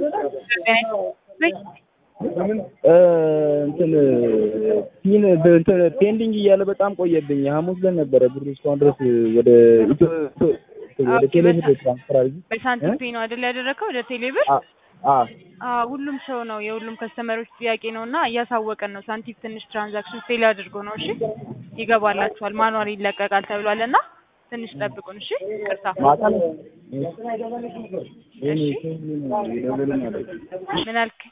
እንትን ፒን እንትን ፔንዲንግ እያለ በጣም ቆየብኝ። ሐሙስ ዕለት ነበረ ብሩ እስካሁን ድረስ ወደ ኢትዮ ወደ ቴሌብር ትራንስፈር አድርጊ በሳንቲም ፔ ነው አይደል ያደረከው ወደ ቴሌብር? አ አዎ ሁሉም ሰው ነው የሁሉም ከስተመሮች ጥያቄ ነው እና እያሳወቀን ነው። ሳንቲም ትንሽ ትራንዛክሽን ፌል አድርጎ ነው። እሺ ይገባላችኋል። ማኑዋል ይለቀቃል ተብሏል እና ትንሽ ጠብቁን። እሺ ቅርታ ማታ ነው ምን አልክ?